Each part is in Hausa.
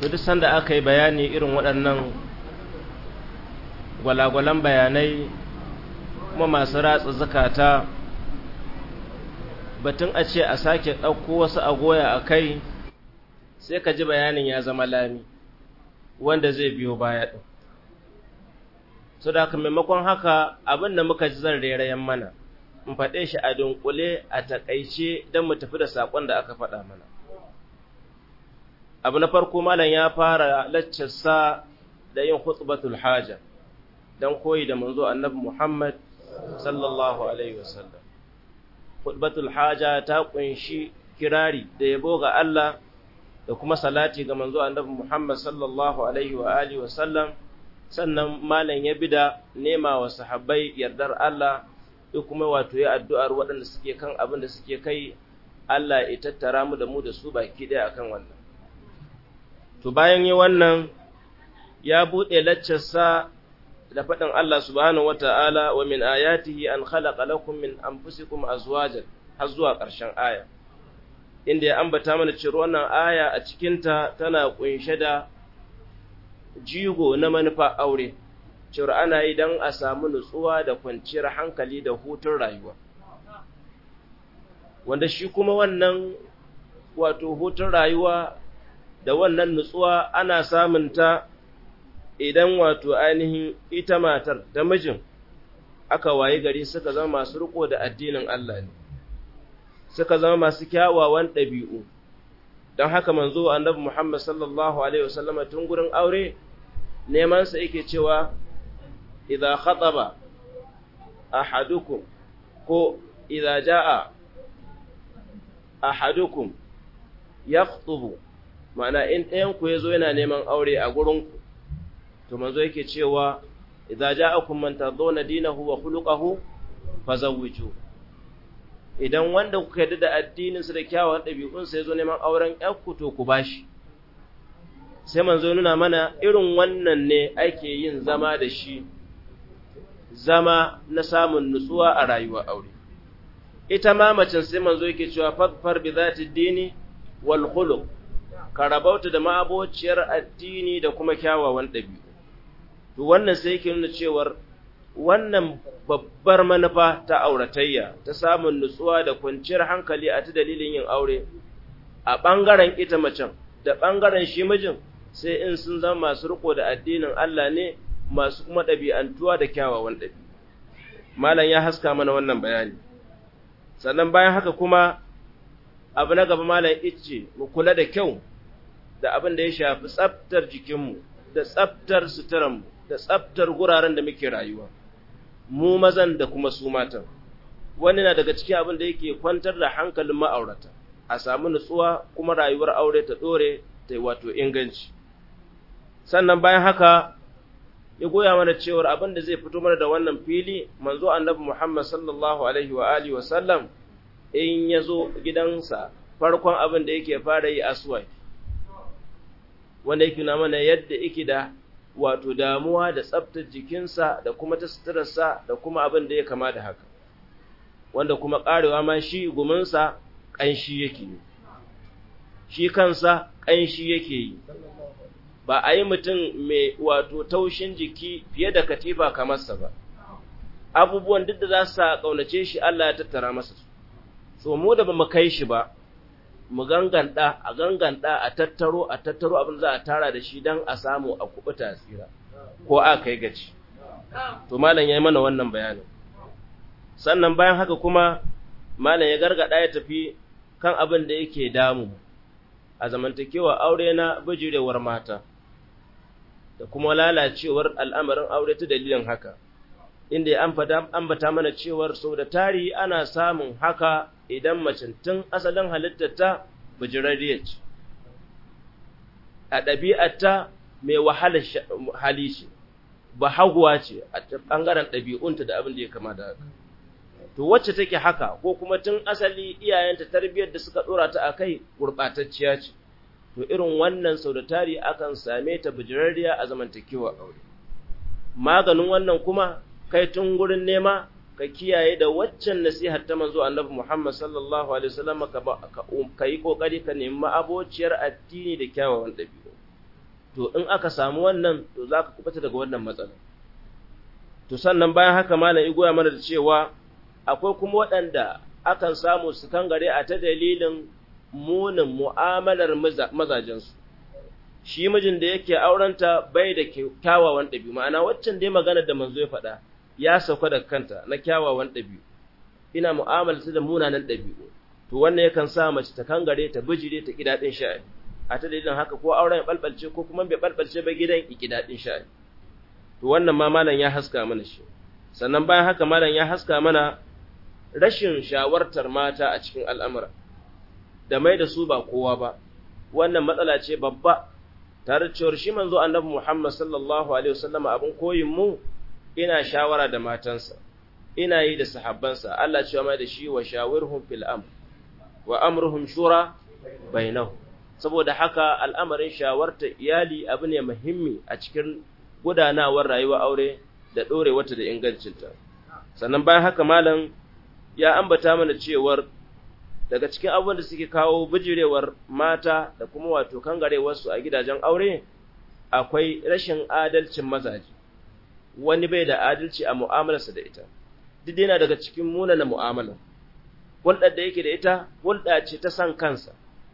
to duk sanda aka yi bayani irin waɗannan gwalagwalan bayanai kuma masu ratsa zakata batun a ce a sake ɗauko wasu agoya a kai sai ka ji bayanin ya zama lami wanda zai biyo baya ɗin so da haka maimakon haka abin da muka ji zan rerayen mana in faɗe shi a dunkule a taƙaice don mu tafi da saƙon da aka faɗa mana abu na farko malam ya fara laccarsa da yin khutbatul haja don koyi da manzo annabi Muhammad sallallahu alaihi wasallam khutbatul haja ta kunshi kirari da yabo ga Allah da kuma salati ga manzo annabi Muhammad sallallahu alaihi wa alihi wasallam sannan malam ya bida nema wa sahabbai yardar Allah da kuma wato ya addu'ar waɗanda suke kan abin da suke kai Allah ya tattara mu da mu da su baki ɗaya akan wannan to bayan yi wannan ya buɗe laccarsa da faɗin Allah subhanahu wata'ala wa min ayatihi an khalaqa lakum min anfusikum azwajan har zuwa ƙarshen aya inda ya ambata mana cewa wannan aya a cikinta tana kunshe da jigo na manufa aure cewa ana yi don a samu nutsuwa da kwanciyar hankali da hutun rayuwa wanda shi kuma wannan wato hutun rayuwa da wannan nutsuwa ana samun ta idan wato ainihin ita matar da mijin aka waye gari suka zama masu riko da addinin Allah ne suka zama masu kyawawan ɗabi'u don haka manzo annabi Muhammad sallallahu alaihi wasallama tun gurin aure neman sa yake cewa idza khataba ahadukum ko idza jaa ahadukum yakhutubu ma'ana in ɗayan ku yazo yana neman aure a gurin ku to manzo yake cewa idza ja'akum man tadawna dinahu wa khuluquhu fazawwiju idan wanda kuka yarda da addinin sa da kyawawan ɗabi'un sa yazo neman auren ƴarku to ku bashi sai manzo nuna mana irin wannan ne ake yin zama da shi zama na samun nutsuwa a rayuwar aure ita ma macen sai manzo yake cewa fadfar bi zati dini wal khuluq ka rabauta da ma'abociyar addini da kuma kyawawan ɗabi'u to wannan sai yake nuna cewar wannan babbar manufa ta auratayya ta samun nutsuwa da kwanciyar hankali a ta dalilin yin aure a ɓangaren ita macen da ɓangaren shi mijin sai in sun zama masu riko da addinin Allah ne masu kuma ɗabi'antuwa da kyawawan ɗabi. Malam ya haska mana wannan bayani. Sannan bayan haka kuma abu na gaba malam ice mu kula da kyau da abin da ya shafi tsaftar jikinmu da tsaftar suturanmu da tsaftar guraren da muke rayuwa. Mu mazan da kuma su matan. Wani na daga cikin abin da yake kwantar da hankalin ma'aurata, a samu nutsuwa kuma rayuwar aure ta ɗore ta wato inganci. sannan bayan haka ya goya mana cewar abin da zai fito mana da wannan fili manzo annabi Muhammad sallallahu alaihi wa alihi wa sallam in ya zo gidansa farkon abin da yake fara yi aswaki wanda yake na mana yadda yake da wato damuwa da tsaftar jikinsa da kuma ta suturarsa da kuma abin da ya kama da haka wanda kuma karewa ma shi guminsa ƙanshi yake yi shi kansa ƙanshi yake yi ba a yi mutum mai wato taushin jiki fiye da katifa kamarsa ba, abubuwan duk da za su sa ƙaunace shi Allah ya tattara masa su, so mu da ba mu kai shi ba, mu ganganta, a ganganta, a tattaro, a tattaro abin za a tara da shi don a samu a kuɓuta tsira, ko a kai gaci. To, Malam ya yi mana wannan bayanin. Sannan bayan haka kuma, Malam ya gargaɗa ya tafi kan abin da yake damu a zamantakewa aure na bijirewar mata. da kuma lalacewar al'amarin aure ta dalilin haka, inda ya ambata mana cewar sau da tari ana samun haka idan macin tun asalin halittarta bijirarriya ce, a ɗabi'arta mai wahalar hali ce, ba haguwa ce a ɓangaren ɗabi'unta da abin da ya kama da haka. To wacce take haka ko kuma tun asali iyayenta tarbiyyar da suka ɗora ta a kai gurɓatacciya ce. to irin wannan sau da tari akan same ta bijirarriya a zamantakewa aure maganin wannan kuma kai tun gurin nema ka kiyaye da waccan nasihar ta manzo annabi Muhammad sallallahu alaihi wasallam ka ka yi kokari ka nemi abociyar addini da kyawawan dabi'u to in aka samu wannan to za ka kubata daga wannan matsala to sannan bayan haka malam igoya mana da cewa akwai kuma waɗanda akan samu su kangare a ta dalilin munin mu'amalar mazajensu shi mijin da yake aurenta bai da kyawawan ɗabi'u ma'ana waccan dai magana da manzo ya faɗa ya sauka da kanta na kyawawan ɗabi'u ina mu'amala da munanan ɗabi'u to wannan yakan sa mace ta kangare ta bijire ta kidaɗin sha'ani a ta dalilin haka ko auren ya balbalce ko kuma bai balbalce ba gidan ki kidaɗin sha'ani to wannan ma malam ya haska mana shi sannan bayan haka malam ya haska mana rashin shawartar mata a cikin al'amura da mai da su ba kowa ba wannan matsala ce babba tare da cewar shi manzo annabi Muhammad sallallahu alaihi wasallam abin koyin mu ina shawara da matansa ina yi da sahabbansa Allah cewa mai da shi wa shawirhum fil amr wa amruhum shura bainahum saboda haka al'amarin shawarta iyali abu ne muhimmi a cikin gudanawar rayuwar aure da ɗorewarta da ingancinta. Sannan bayan haka malam ya ambata mana cewar daga cikin abubuwan da suke kawo bijirewar mata da kuma wato kangarewarsu a gidajen aure akwai rashin adalcin mazaje. Wani bai da adalci a mu'amalarsa da ita, duk yana daga cikin munana mu'amalar. Hulɗar da yake da ita, hulɗa ce ta san kansa,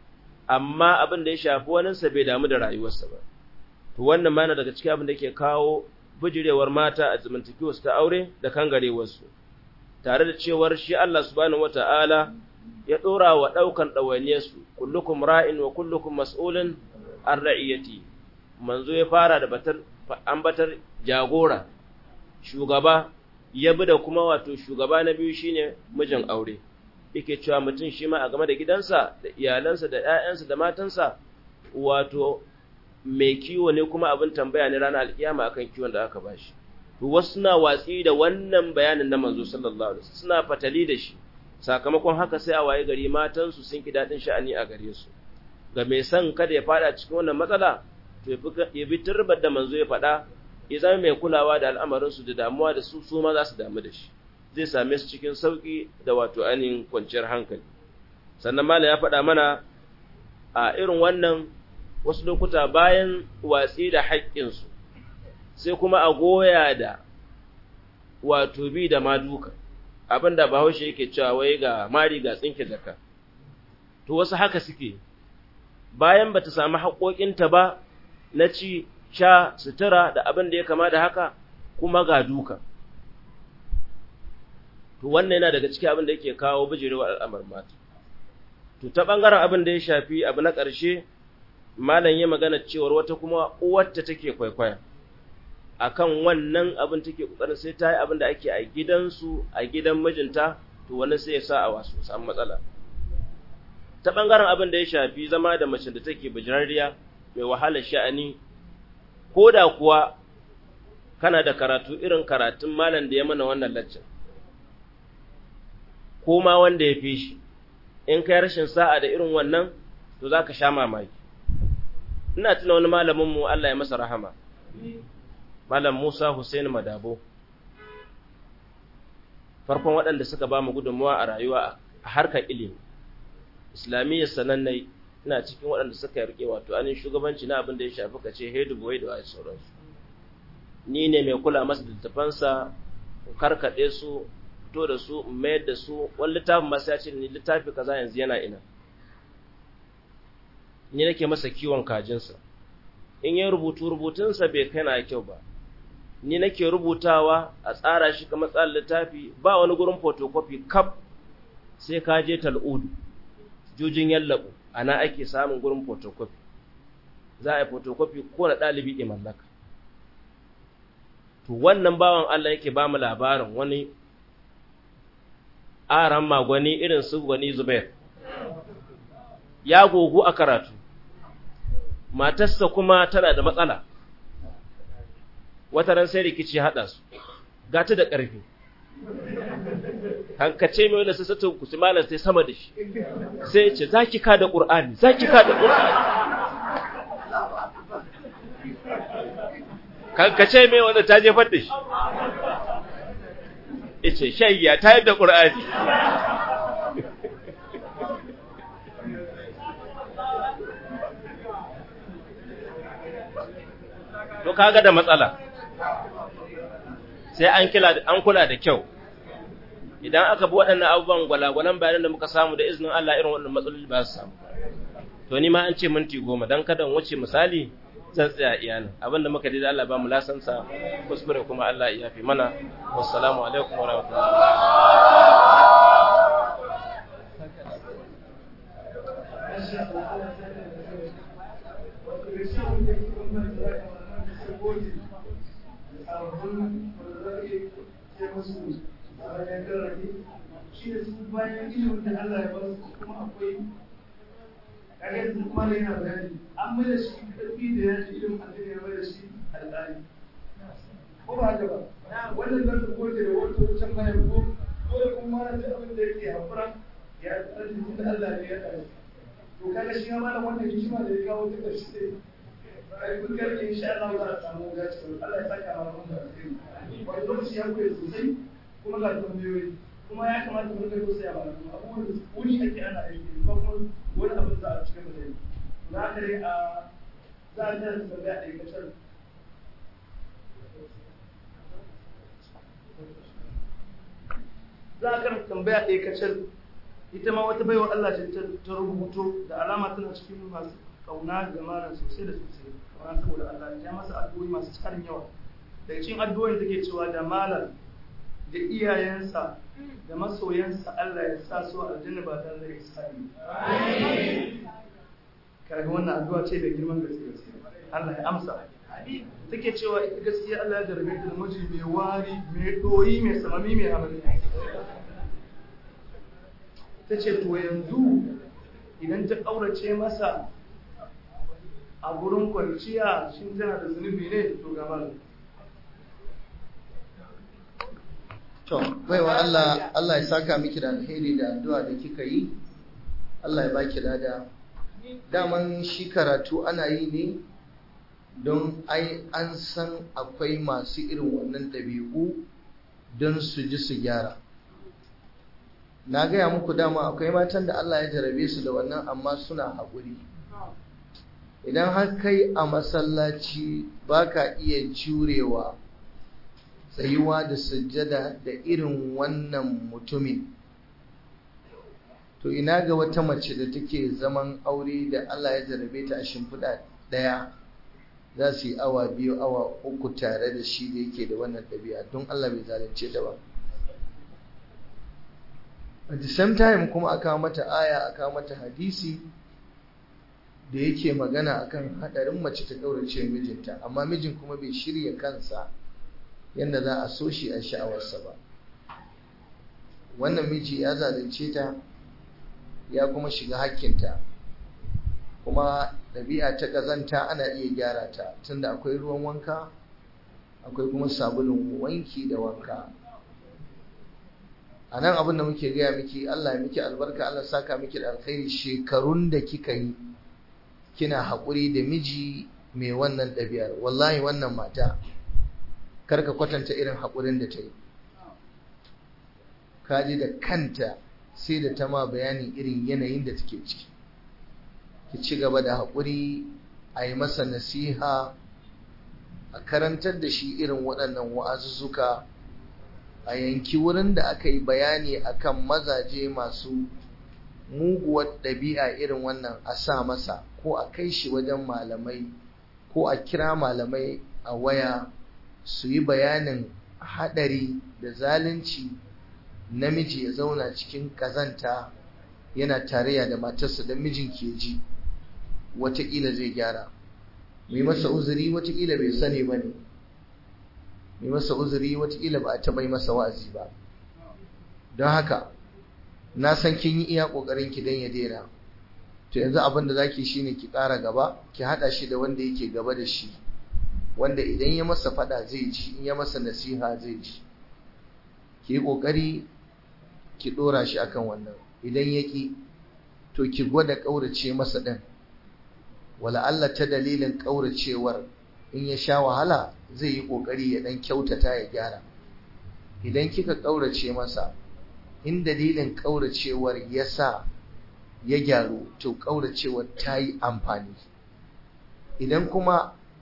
amma abin da ya shafi waninsa bai damu da rayuwarsa ba. to wannan ma yana daga cikin abin da ke kawo bijirewar mata a zamantakewarsu ta aure da kangarewarsu tare da cewar shi Allah subhanahu wata'ala ya dora wa daukan dawainiyarsu kullukum ra'in wa kullukum mas'ulun an ra'iyati manzo ya fara da batar ambatar jagora shugaba ya bi da kuma wato shugaba na biyu shine mijin aure yake cewa mutum shi ma a game da gidansa da iyalansa da ƴaƴansa da matansa wato mai kiwo ne kuma abin tambaya ne ranar alkiyama akan kiwon da aka bashi to wasu suna watsi da wannan bayanin na manzo sallallahu alaihi wasallam suna fatali da shi sakamakon haka sai a waye gari matan su sun ki dadin sha'ani a gare su ga mai son kada ya fada cikin wannan matsala to ya bi turbar da manzo ya faɗa ya zama mai kulawa da al'amarin su da damuwa da su su ma za su damu da shi zai same su cikin sauki da wato ainihin kwanciyar hankali sannan malam ya faɗa mana a irin wannan wasu lokuta bayan watsi da haƙƙinsu sai kuma a goya da wato bi da maduka abinda bahaushe yake cewa wai ga mari ga tsinke jaka to wasu haka suke bayan bata samu haƙoƙinta ba na ci sha sutura da abin da ya kama da haka kuma ga duka to wannan yana daga cikin abin da yake kawo bijirewa al'amar mata to ta ɓangaren abin da ya shafi abu na ƙarshe malam ya magana cewar wata kuma uwarta take kwaikwaya akan wannan abin take kokarin sai ta yi abin da ake a gidansu a gidan mijinta to wannan sai ya sa a wasu samu matsala ta bangaren abin da ya shafi zama da mace da take bijirariya mai wahalar sha'ani ko da kuwa kana da karatu irin karatun malam da ya mana wannan laccan ko ma wanda ya fi shi in kai rashin sa'a da irin wannan to za ka sha mamaki ina tuna wani malaminmu Allah ya masa rahama malam Musa Hussein Madabo farkon waɗanda suka ba mu gudunmuwa a rayuwa a harkar ilimi islamiyyar sanannai ina cikin waɗanda suka rike wato anin shugabanci na abin da ya shafi kace hedu boy da wai sauransu ni ne mai kula masa da tafansa karkaɗe su fito da su mayar da su wani littafin masu ya ce ni littafi kaza yanzu yana ina ni nake masa kiwon kajinsa in yi rubutu rubutunsa bai kai na kyau ba ni nake rubutawa a tsara shi kamar tsarin littafi ba wani gurin photocopy kaf sai ka je tal'udu jujin yallabu ana ake samun gurin photocopy za a yi photocopy ko na ɗalibi ke mallaka to wannan bawan Allah yake ba mu labarin wani aran magwani irin su gwani Zubair ya gogu a karatu matarsa kuma tana da matsala wata ran sai rikici haɗa su gata da ƙarfi hankace mai wanda sassatun kusi malar sai sama da shi sai ce za ki ka da ƙur'ani za ki ka da ƙur'ani hankace mai wanda ta jefar da shi ice shayya ta yadda ƙur'ani to kaga da matsala sai an kila an kula da kyau idan aka bi waɗannan abubuwan gwalagwalan bayanan da muka samu da izinin Allah irin waɗannan matsaloli ba su samu to ni ma an ce minti goma dan kada in wuce misali zan tsaya iyalin abinda muka da Allah ba mu lasansa kuskure kuma Allah ya yafi mana wassalamu alaikum wa kaga yanzu kuma da yana bayani an mai da shi karfi da ya ji ilimin addini ya mai da shi alƙali ko ba haka ba wannan zan ta goge da wata wucin bayan ko dole kuma mana da abin da yake hakura ya tsarki da Allah ne ya tsare to kaga shi ma da wannan hikima da ya kawo duka shi ne ai kun ga insha Allah za a samu gaci Allah ya saka mana wannan alheri wani lokaci ya koyi sosai kuma ga tambayoyi kuma ya kamata mu rika tausaya ba abubuwan da wuri ake ana aiki kuma kuma wani abin za a cikin da yi na kare a za a tana tambaya a aikatar za a karanta tambaya a aikatar ita ma wata baiwa Allah ce ta rubuto da alama tana cikin masu kauna ga malam sosai da sosai kauna saboda Allah ya masa addu'o'i masu tsarin yawa daga cikin addu'o'in take cewa da malam da iyayensa da masoyansa Allah ya sa su aljanna ba tare da hisabi. Kaga wannan addu'a ce mai girman gaske gaske. Allah ya amsa. Take cewa ita gaskiya Allah ya jarabe ta da miji mai wari, mai doyi, mai samami, mai hamami. Ta ce to yanzu idan ta ƙaurace masa a gurin kwanciya shin tana da zunubi ne to ga malam. To, baiwa Allah, Allah ya saka miki da alheri da addu'a da kika yi, Allah ya baki lada. Daman shi karatu ana yi ne don ai an san akwai masu irin wannan ɗabi'u don su ji su gyara. Na gaya muku dama akwai matan da Allah ya jarabe su da wannan amma suna haƙuri. Idan har kai a masallaci ba ka iya jurewa tsayuwa da sujjada da irin wannan mutumin to ina ga wata mace da take zaman aure da Allah ya jarabe ta a shimfiɗa ɗaya za su yi awa biyu awa uku tare da shi da yake da wannan ɗabi'a don Allah bai zalunce ta ba at the same time kuma aka mata aya aka mata hadisi da yake magana akan haɗarin mace ta ɗaurace mijinta amma mijin kuma bai shirya kansa yadda za a so shi a sha'awarsa ba wannan miji ya zalunce ta ya kuma shiga hakkinta kuma ɗabi'a ta ƙazanta ana iya gyara ta tunda akwai ruwan wanka akwai kuma sabulun wanki da wanka a nan abin da muke gaya miki Allah miki albarka Allah saka miki da alkhairi shekarun da kika yi kina haƙuri da miji mai wannan ɗabi'ar wallahi wannan mata karka kwatanta irin haƙurin da ta yi kaji da kanta sai da ta ma bayanin irin yanayin da take ciki ki ci gaba da haƙuri a yi masa nasiha a karantar da shi irin waɗannan wa'azuzzuka a yanki wurin da aka yi bayani akan mazaje masu muguwar ɗabi'a irin wannan a sa masa ko a kai shi wajen malamai ko a kira malamai a waya su yi bayanin haɗari da zalunci namiji ya zauna cikin ƙazanta yana tarayya da matarsa don mijin ke ji watakila zai gyara mai masa uzuri watakila bai sani ba ne mai masa uzuri watakila ba a taɓa yi masa wa'azi ba don haka na san kin yi iya ƙoƙarin ki don ya daina to yanzu abin da zaki shine ki ƙara gaba ki haɗa shi da wanda yake gaba da shi wanda idan ya masa faɗa zai ji in ya masa nasiha zai ji ki yi ƙoƙari ki ɗora shi akan wannan idan ya ƙi to ki gwada ƙaurace masa ɗin wala Allah ta dalilin ƙauracewar in ya sha wahala zai yi ƙoƙari ya ɗan kyautata ya gyara idan kika ƙaurace masa in dalilin ƙauracewar ya sa ya gyaru to ƙauracewar ta yi amfani idan kuma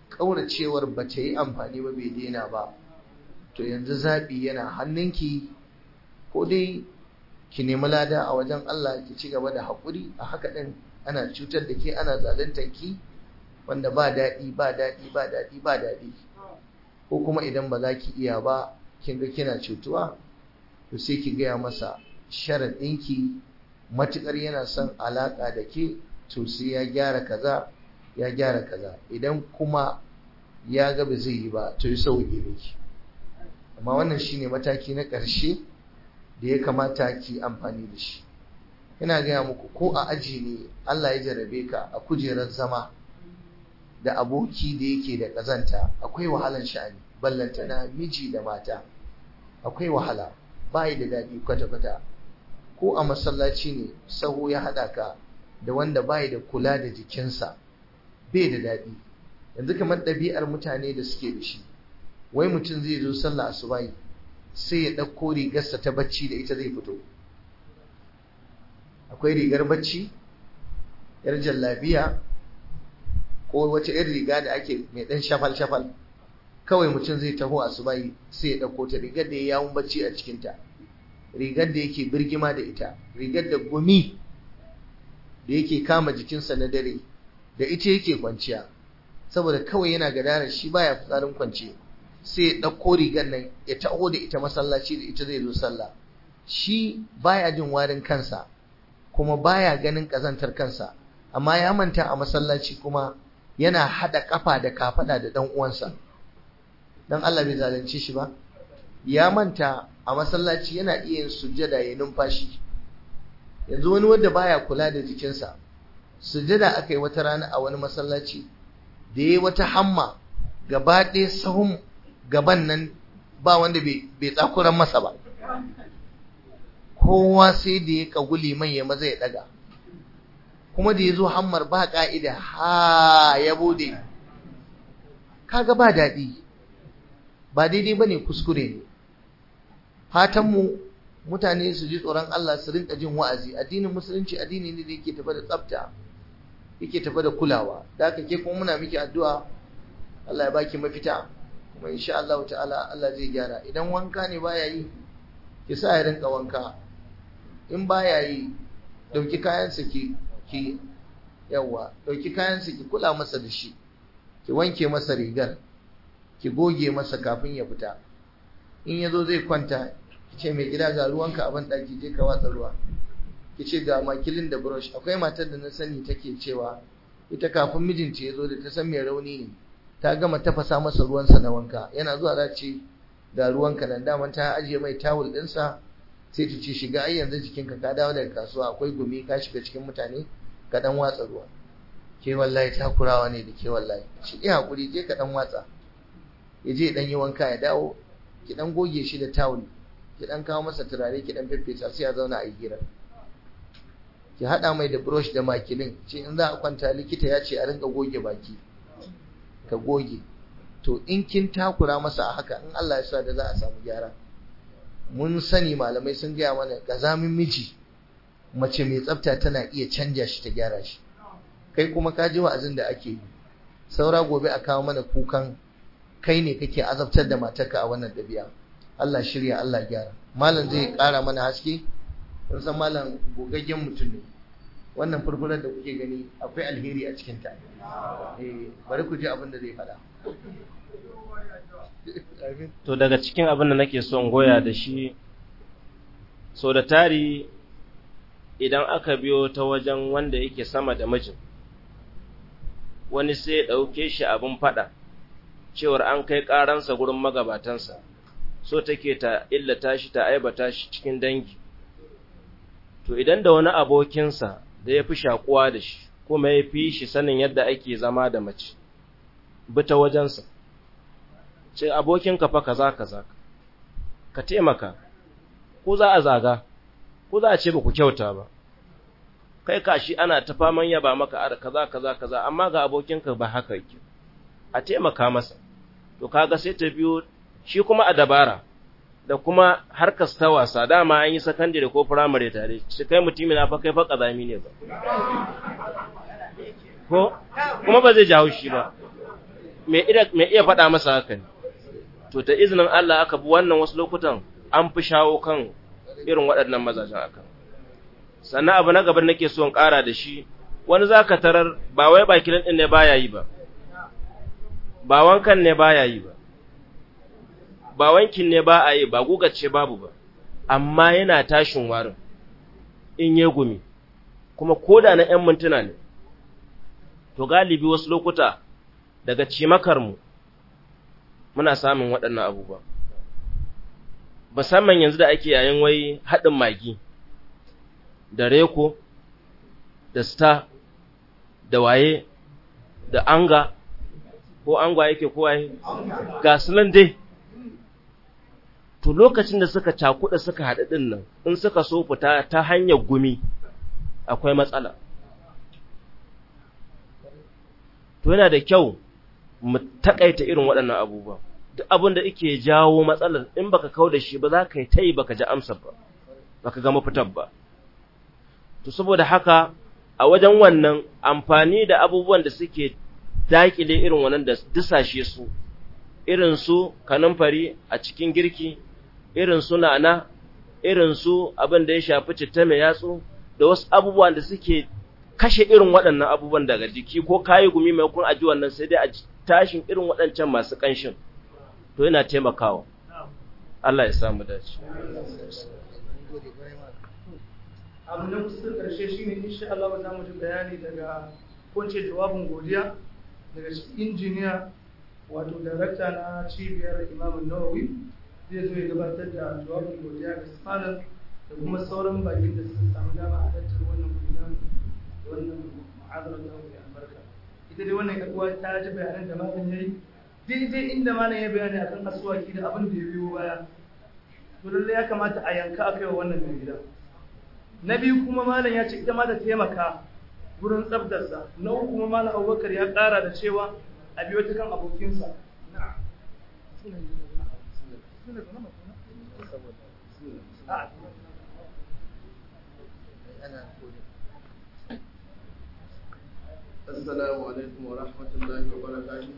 ƙauracewar ba ta yi amfani ba bai daina ba to yanzu zaɓi yana hannunki ko dai ki nemi lada a wajen Allah ki ci gaba da haƙuri a haka ɗin ana cutar da ke ana zaluntar ki wanda ba daɗi ba daɗi ba daɗi ba daɗi ko kuma idan ba za ki iya ba kin ga kina cutuwa to sai ki gaya masa sharaɗinki matuƙar yana son alaƙa da ke to sai ya gyara kaza ya gyara kaza idan kuma ya ga ba zai yi ba to yi sauƙi miki amma wannan shine mataki na ƙarshe da ya kamata ki amfani da shi ina gaya muku ko a aji ne Allah ya jarabe ka a kujerar zama da aboki da yake da ƙazanta akwai wahalan sha'ani ballanta na miji da mata akwai wahala bai da daɗi kwata-kwata ko a masallaci ne sahu ya haɗa ka da wanda bai da kula da jikinsa bai da daɗi yanzu kamar ɗabi'ar mutane da suke da shi wai mutum zai zo sallah asubahi sai ya ɗauko rigarsa ta bacci da ita zai fito akwai rigar bacci yar jallabiya ko wata yar riga da ake mai ɗan shafal-shafal kawai mutum zai taho asubahi sai ya ɗauko ta rigar da ya yawon bacci a cikinta rigar da yake birgima da ita rigar da gumi da yake kama jikinsa na dare da ita yake kwanciya saboda kawai yana gadarar shi baya fitsarin kwance sai ya ɗauko rigar nan ya taho da ita masallaci da ita zai zo sallah shi baya jin warin kansa kuma baya ganin ƙazantar kansa amma ya manta a masallaci kuma yana haɗa ƙafa da kafaɗa da ɗan uwansa dan Allah bai zalunce shi ba ya manta a masallaci yana iya yin sujjada ya numfashi yanzu wani wanda baya kula da jikinsa sujjada aka yi wata rana a wani masallaci da ya wata hamma gaba ɗaya sahun gaban nan ba wanda bai tsakuran masa ba kowa sai da ya kaguli man ya maza ya ɗaga kuma da ya zo hammar ba ƙa'ida ha ya bude kaga ba daɗi ba daidai ba ne kuskure ne fatanmu mutane su ji tsoron Allah su rinka jin wa'azi addinin musulunci addini ne da yake tafa da tsafta yake tafa da kulawa da haka ke kuma muna miki addu'a Allah ya baki mafita kuma insha Allah ta'ala Allah zai gyara idan wanka ne baya yi ki sa ya rinka wanka in baya yi dauki kayansa ki ki yawa dauki kayansa ki kula masa da shi ki wanke masa rigar ki goge masa kafin ya fita in ya zo zai kwanta ki ce mai gida ga ruwanka a banɗaki je ka watsa ruwa ki ce ga makilin da brush akwai matar da na sani take cewa ita kafin mijinta ya zo da ta san mai rauni ne ta gama tafasa masa ruwansa na wanka yana zuwa za ce ga ruwanka nan daman ta ajiye mai tawul ɗinsa sai ta ce shiga ai yanzu jikinka ka dawo daga kasuwa akwai gumi ka shiga cikin mutane ka dan watsa ruwa ke wallahi takurawa ne da ke wallahi shi iya hakuri je ka dan watsa ya je dan yi wanka ya dawo ki dan goge shi da tawul ki dan kawo masa turare ki dan feffesa sai ya zauna a hira ki hada mai da brush da makilin ce in za a kwanta likita ya ce a rinka goge baki ka goge to in kin takura masa a haka in Allah ya sa da za a samu gyara mun sani malamai sun gaya mana gazamin miji mace mai tsafta tana iya canja shi ta gyara shi kai kuma ka ji wa'azin da ake yi saura gobe a kawo mana kukan kai ne kake azabtar da matarka a wannan dabi'a Allah shirya Allah gyara malam zai ƙara mana haske kun san malam gogaggen mutum ne wannan furfurar da kuke gani akwai alheri a cikin ta eh bari ku ji abin da zai faɗa to daga cikin abin da nake son goya da shi so da tari idan aka biyo ta wajen wanda yake sama da mijin wani sai ya ɗauke shi abin faɗa cewar an kai ƙaransa gurin magabatansa so take ta illata shi ta aibata shi cikin dangi to idan da wani abokinsa da ya fi shakuwa da shi kuma ya fi shi sanin yadda ake zama da mace bi ta wajensa ce abokinka fa kaza kaza ka taimaka ko za a zaga ko za a ce ba ku kyauta ba kai kashi ana ta faman yaba maka a kaza kaza kaza amma ga abokinka ba haka yake a taimaka masa to kaga sai ta biyo shi kuma a dabara da kuma harkar ta wasa dama an yi sakandare ko firamare tare shi kai mutumi na fa kai fa kazami ne ba ko kuma ba zai jawo shi ba mai iya faɗa masa haka ne to ta izinin Allah aka bi wannan wasu lokutan an fi shawo kan irin waɗannan mazajen akan sannan abu na gaban nake so in ƙara da shi wani za ka tarar ba wai bakin ɗin ne baya yi ba ba wankan ne baya yi ba ba wankin ne ba a yi ba gugace babu ba amma yana tashin warin in ya gumi kuma koda na ‘yan mintuna ne to galibi wasu lokuta daga cimakarmu muna samun waɗannan abubuwa musamman yanzu da ake yayin wai haɗin magi da reko da star da waye da anga ko angwa yake ko waye ga sunan dai to lokacin da suka cakuɗa suka haɗu ɗin nan in suka so fita ta hanyar gumi akwai matsala to yana da kyau mu takaita irin waɗannan abubuwa duk abin da yake jawo matsalar in baka kau da shi ba za ka yi ta yi baka ji amsar ba baka ga mafitar ba to saboda haka a wajen wannan amfani da abubuwan da suke dakile irin wannan da dusashe su irin su kanumfari a cikin girki irin su nana irin su abin da ya shafi citta mai yatsu da wasu abubuwan da suke kashe irin waɗannan abubuwan daga jiki ko kayi gumi mai kun aji wannan sai dai a tashin irin waɗancan masu ƙanshin to yana taimakawa Allah ya samu dace abu na kusa karshe shine insha Allah za mu ji bayani daga kunce jawabin godiya daga injiniya wato darakta na cibiyar Imam Nawawi zai zo ya gabatar da jawabin godiya ga malam da kuma sauran bakin da suka samu dama a tattar wannan gudanar da wannan ma'azarar da mai albarka ita dai wannan yaduwa ta ji bayanan da malam yayi daidai inda malam ya bayani akan asuwaki da abin da ya biyo baya to lallai ya kamata a yanka a kaiwa wannan mai gida na biyu kuma malam ya ce ita ma ta taimaka gurin tsabtarsa na uku kuma malam abubakar ya ƙara da cewa a biyo ta kan abokinsa Assalamu alaikum wa rahmatullahi wa barakatuh.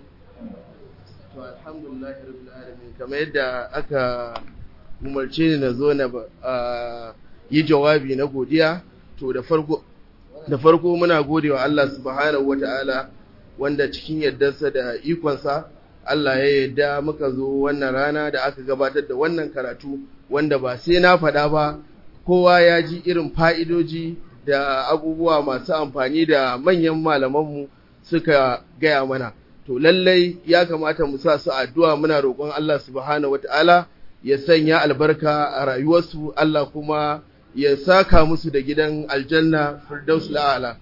To alhamdulillah rabbil alamin kamar yadda aka umarce ni na zo na yi jawabi na godiya to da farko da farko muna godewa Allah subhanahu wata'ala wanda cikin yardarsa da ikonsa Allah ya yarda muka zo wannan rana da aka gabatar da wannan karatu wanda ba sai na faɗa ba kowa ya ji irin fa'idoji da abubuwa masu amfani da manyan malamanmu suka gaya mana to lallai ya kamata mu sa su addu'a muna roƙon Allah subhanahu wata'ala ya sanya albarka a rayuwarsu Allah kuma ya saka musu da gidan aljanna firdaus la'ala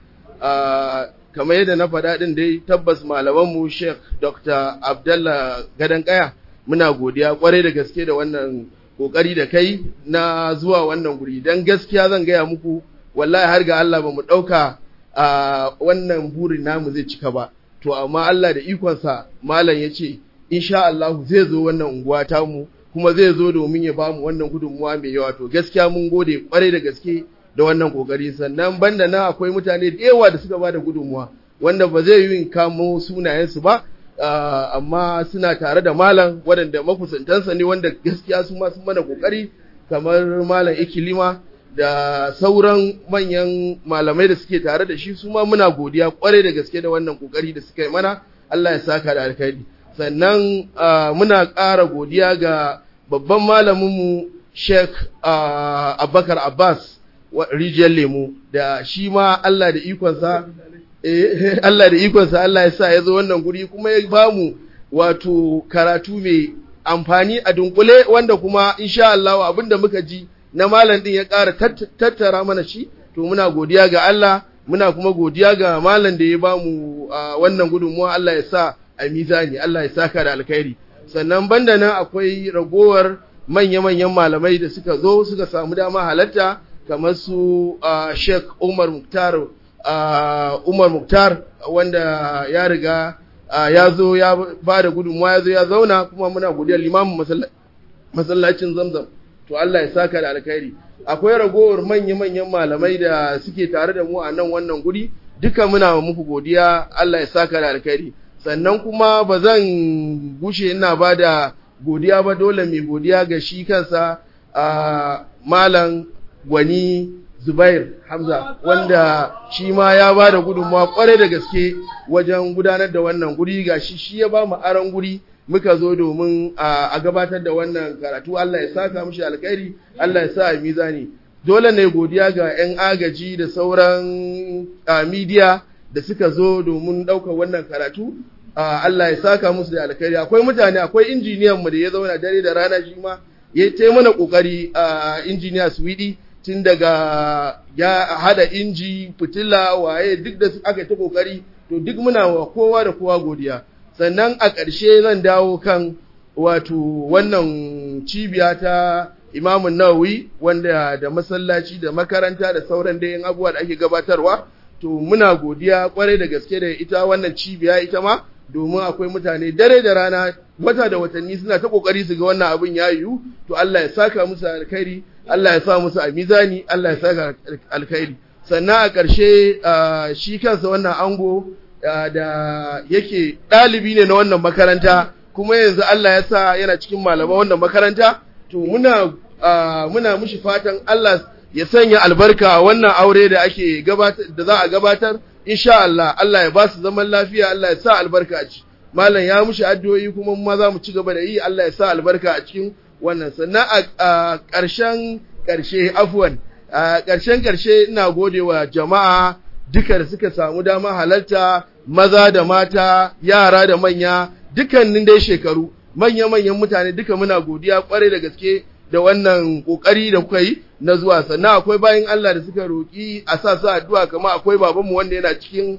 kamar yadda na faɗa ɗin dai tabbas malamanmu Sheikh Dr. Abdallah Gadan Kaya muna godiya kwarai da gaske da wannan kokari da kai na zuwa wannan guri dan gaskiya zan gaya muku wallahi har ga Allah ba mu ɗauka a wannan burin namu zai cika ba to amma Allah da ikonsa malam ya ce insha Allah zai zo wannan unguwa tamu kuma zai zo domin ya bamu wannan gudunmuwa mai yawa to gaskiya mun gode kwarai da gaske da wannan kokari sannan banda na akwai mutane da yawa da suka bada gudunmuwa wanda ba zai yi kamo sunayensu ba amma suna tare da malam waɗanda makusantansa ne wanda gaskiya su ma sun mana kokari kamar malam ikilima da sauran manyan malamai da suke tare da shi su ma muna godiya kwarai da gaske da wannan kokari da suka yi mana Allah ya saka da alkhairi sannan muna ƙara godiya ga babban malaminmu Sheikh Abubakar Abbas rijiyar lemu da shi ma Allah da ikonsa Allah da ikonsa Allah ya sa ya zo wannan guri kuma ya bamu wato karatu mai amfani a dunkule wanda kuma insha Allah abinda muka ji na malam din ya ƙara tattara mana shi to muna godiya ga Allah muna kuma godiya ga malam da ya bamu wannan gudunmuwa Allah ya sa a mizani Allah ya saka da alkhairi sannan banda nan akwai ragowar manya-manyan malamai da suka zo suka samu dama halatta kamar su Sheikh Umar Muktar Umar Muktar wanda ya riga ya zo ya ba da gudunmuwa ya zo ya zauna kuma muna godiya limamin masallacin Zamzam to Allah ya saka da alkhairi akwai ragowar manya-manyan malamai da suke tare da mu a nan wannan guri duka muna muku godiya Allah ya saka da alkhairi sannan kuma ba zan gushe ina ba da godiya ba dole mai godiya ga shi kansa a malam gwani zubair hamza wanda shi ma ya ba da gudunmawa kwarai da gaske wajen gudanar da wannan guri ga shi shi ya ba mu aron guri muka zo domin a gabatar da wannan karatu Allah ya saka mishi alkhairi Allah ya sa a mizani dole ne godiya ga 'yan agaji da sauran midiya da suka zo domin ɗaukar wannan karatu Allah ya saka musu da alkhairi akwai mutane akwai injiniyan mu da ya zauna dare da rana shi ma ya ta mana kokari a injiniya Swidi tun daga ya hada inji fitila waye duk da aka ta kokari to duk muna wa kowa da kowa godiya sannan a ƙarshe zan dawo kan wato wannan cibiya ta imamun nawawi wanda da masallaci da makaranta da sauran dayan abubuwa da ake gabatarwa to muna godiya kwarai da gaske da ita wannan cibiya ita ma domin akwai mutane dare da rana wata da watanni suna ta kokari su ga wannan abin ya yiwu to Allah ya saka musu alkhairi Allah ya sa musu a mizani Allah ya saka alkhairi sannan a ƙarshe shi kansa wannan ango da yake ɗalibi ne na wannan makaranta kuma yanzu Allah ya sa yana cikin malaman wannan makaranta to muna muna mushi fatan Allah ya sanya albarka a wannan aure da ake gabatar da za a gabatar insha Allah Allah ya ba su zaman lafiya Allah ya sa albarka a ci malam ya mushi addu'o'i kuma mu ma za mu ci gaba da yi Allah ya sa albarka a cikin wannan sannan a ƙarshen ƙarshe afwan a ƙarshen ƙarshe ina gode wa jama'a duka da suka samu dama halarta maza da mata yara da manya dukkanin dai shekaru manya-manyan mutane duka muna godiya kwarai da gaske da wannan kokari da kuka yi na zuwa sannan akwai bayan Allah da suka roki a sa su addu'a kamar akwai babanmu wanda yana cikin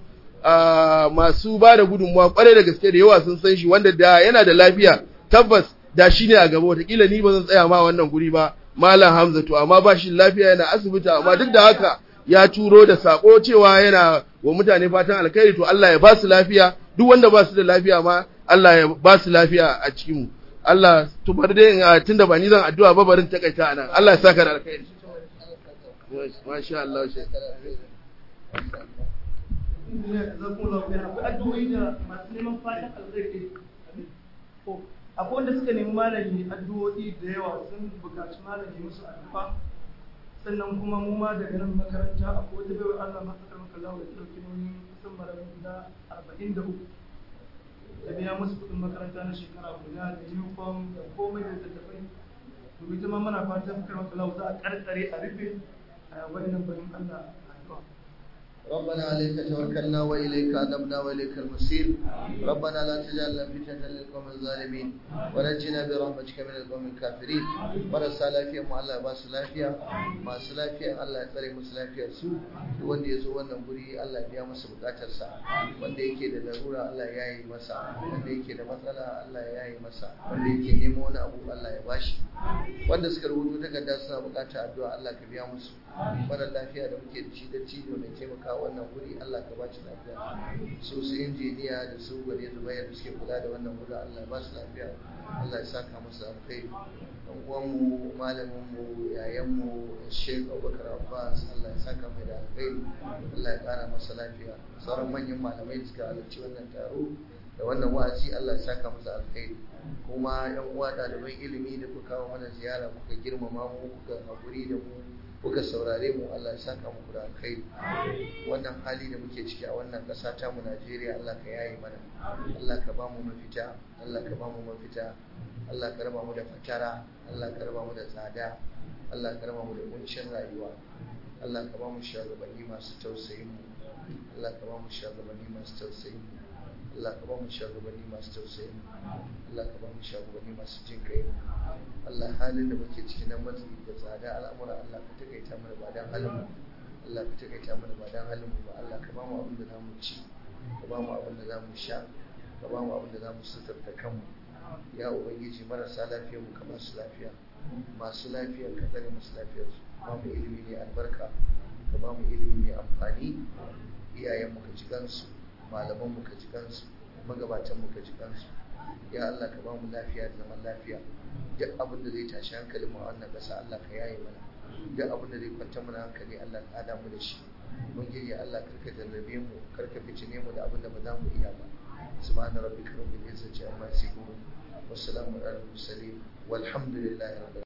masu ba da gudunmuwa kwarai da gaske da yawa sun san shi wanda da yana da lafiya tabbas da shi ne a gaba wataƙila ni ba zan tsaya ma wannan guri ba malam hamza to amma ba shi lafiya yana asibiti amma duk da haka ya turo da sako cewa yana wa mutane fatan alkhairi to Allah ya ba su lafiya duk wanda ba su da lafiya ma Allah ya ba su lafiya a cikin mu Allah to bar dai tunda ba ni zan addu'a ba barin takaita anan Allah ya saka da alkhairi masha Allah shi akwai wanda suka nemi malami addu'o'i da yawa sun bukaci malami musu addu'a sannan kuma mu ma daga nan makaranta akwai wata baiwa Allah ma tsakar maka lawa da ɗauki nauyin kusan marayu guda arba'in da uku da biya musu kuɗin makaranta na shekara guda da uniform da komai da tattafai to ita ma muna fatan tsakar maka lawa za a ƙarƙare a rufe a waɗannan bayan Allah addu'a ربنا عليك توكلنا وإليك أنبنا وإليك المصير ربنا لا تجعلنا فتنة للقوم الظالمين ونجنا برحمتك من القوم الكافرين marasa lafiya mu Allah ba su lafiya masu lafiya Allah ya tsare musu lafiyar su wanda ya zo wannan guri Allah ya biya masa bukatar sa wanda yake da larura Allah ya yi masa wanda yake da matsala Allah ya yi masa wanda yake neman wani abu Allah ya bashi wanda suka rubuto takarda suna bukatar addu'a Allah ka biya musu mara lafiya da muke da shi da cido mai taimaka wannan wuri Allah ka bashi lafiya su su injiniya da su gwade zubayar da suke kula da wannan wuri Allah ba su lafiya Allah ya saka musu alkhairi dan uwanmu malamin mu yayan mu Sheikh Abubakar Abbas Allah ya saka mai da alkhairi Allah ya kara masa lafiya sauran manyan malamai da suka halarci wannan taro da wannan wa'azi Allah ya saka musu alkhairi kuma yan uwa ɗaliban ilimi da kuka kawo mana ziyara kuka girmama mu kuka haƙuri da mu kuka saurare mu Allah ya saka muku da alkhairi wannan hali da muke ciki a wannan ƙasa ta mu Najeriya Allah ka yaye mana Allah ka ba mu mafita Allah ka ba mu mafita Allah ka raba mu da fatara Allah ka raba mu da tsada Allah ka raba mu da kuncin rayuwa Allah ka ba mu shugabanni masu tausayin mu Allah ka ba mu shugabanni masu tausayin mu Allah ka ba mu shugabanni masu tausayin mu Allah ka ba mu shugabanni masu jin kai Allah halin da muke ciki na matsi da tsada al'amura Allah ka takaita mana ba dan halin mu Allah ka takaita mana ba dan halin mu ba Allah ka ba mu abin da zamu ci ka ba mu abin da zamu sha ka ba mu abin da zamu suturta kanmu ya ubangiji marasa lafiyar mu ka ba su lafiya masu lafiyar ka tsare musu lafiyar su ba mu ilimi ne albarka ka ba mu ilimi mai amfani iyayen mu ka ji kansu malaman mu ka ji kansu magabatan mu ka ji kansu ya Allah ka ba mu lafiya da zaman lafiya duk abin da zai tashi hankalin mu a wannan ƙasa Allah ka yaye mana duk abin da zai kwanta mana hankali Allah ka hada mu da shi mun gidi Allah karka jarrabe mu karka fitine mu da abin da ba za mu iya ba سبحان ربك رب العزة عما يصفون والسلام على المرسلين والحمد لله رب العالمين